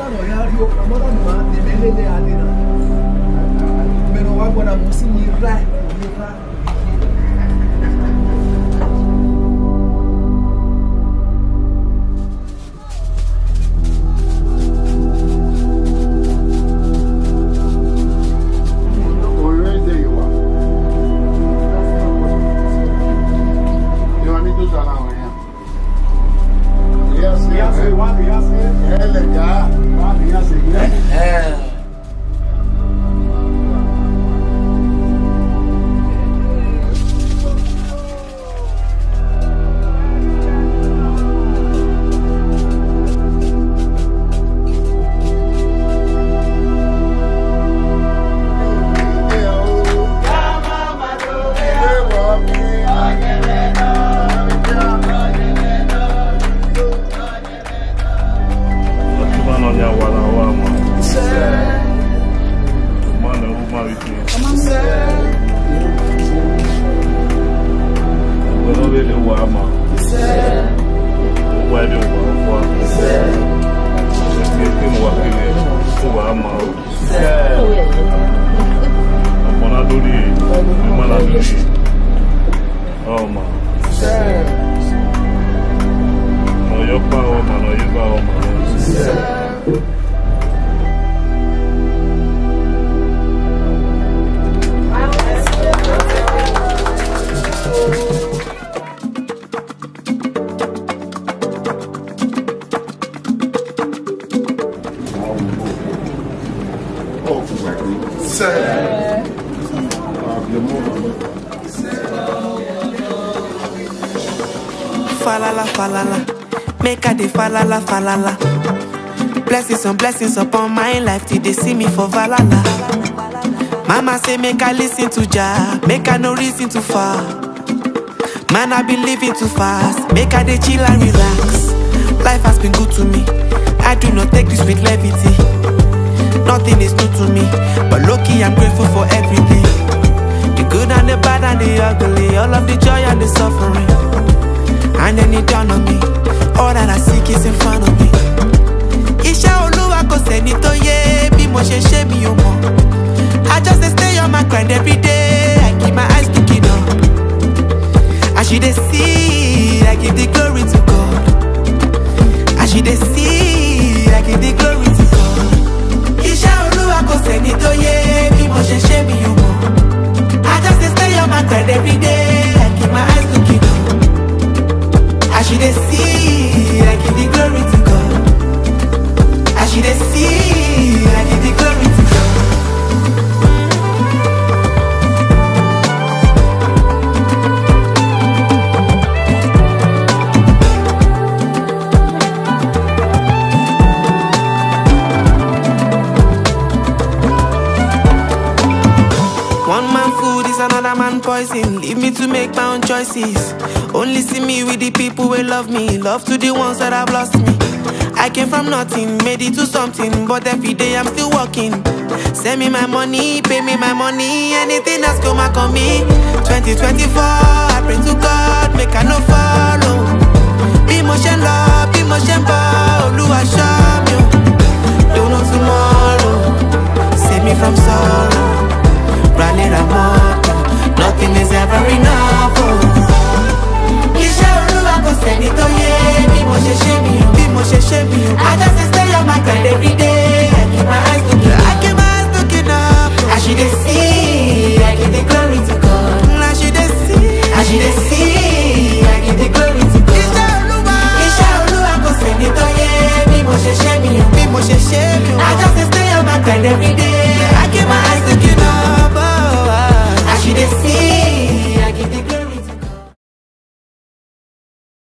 nọ ya rí o ọmọdé mi máa tẹ̀lé lélẹ̀ adé náà mẹ́nu wá gbọ́dọ̀ mú sí mi rà mi rà. Orílẹ̀-èdè yìí wà. Ìwà ní tó sọ àwọn èèyàn. Ìyá sí ẹ̀ ẹ̀ lẹ̀ ká. Akiba ya wala wa ma. Mana uma wiki. Gbọ́dọ̀ wele wa ma. Wa bi wa wa. Ṣé kí mo wà kí ni kó wa ma o? Ọ̀pọ̀nà lórí ẹ̀ ní mana lórí ẹ̀. Ọ̀ma. Ọ̀yọ́ pa ọmọ náà yí pa ọmọ náà. Oh, exactly. Sir. Uh, your mother. falala falala make i dey falala falala blessings on blessings upon my life till they see me for valala mama say make i lis ten to jah make i no reason too far man i been living too fast make i dey chill and relax life has been good to me i do not take this with levity nothing is new to me but lucky i'm grateful for everything the good and the bad and the ugly all of the joy and the suffering and then it dawn on me all that I seek is in front of me. Iṣẹ́ olúwa kò sẹ́ni tó yé bí mo ṣe ṣe mi ò mọ̀. I just dey stay on my grind every day, I keep my eyes looking up. As you dey see, I give the glory to God. As you dey see, I give the glory to God. Iṣẹ́ olúwa kò sẹ́ni tó yé bí mo ṣe ṣe mi ò mọ̀. I just dey stay on my grind every day, I keep my eyes looking up. As you dey see, I give the glory to God. As you dey see, I give the glory to God. One man food is another man poison. Leave me to make my own choices. Only see me with the people who love me. Love to the ones that have lost me. I came from nothing, made it to something, but every day I'm still working. Send me my money, pay me my money, anything that's come back on me. 2024, I pray to God, make I no follow. Be motion love, be motion ball, Olúwa ṣọ́ mi o. Don't know tomorrow, save me from sorrow. Rally Ramoto, nothing is ever enough. Oh. Iṣẹ́ olúwa kò sẹ́ni tó yé bí mo ṣe ṣe mi o. Bí mo ṣe ṣe mi o. I just dey stay on my grind every day. I keep my eyes looking up. I keep my eyes looking up. As you dey see, I give the glory to God. As you dey see, as you dey see, I give the glory to God. Iṣẹ́ olúwa. Iṣẹ́ olúwa kò sẹ́ni tó yé bí mo ṣe ṣe mi o. Bí mo ṣe ṣe mi o. I just dey stay on my grind every day.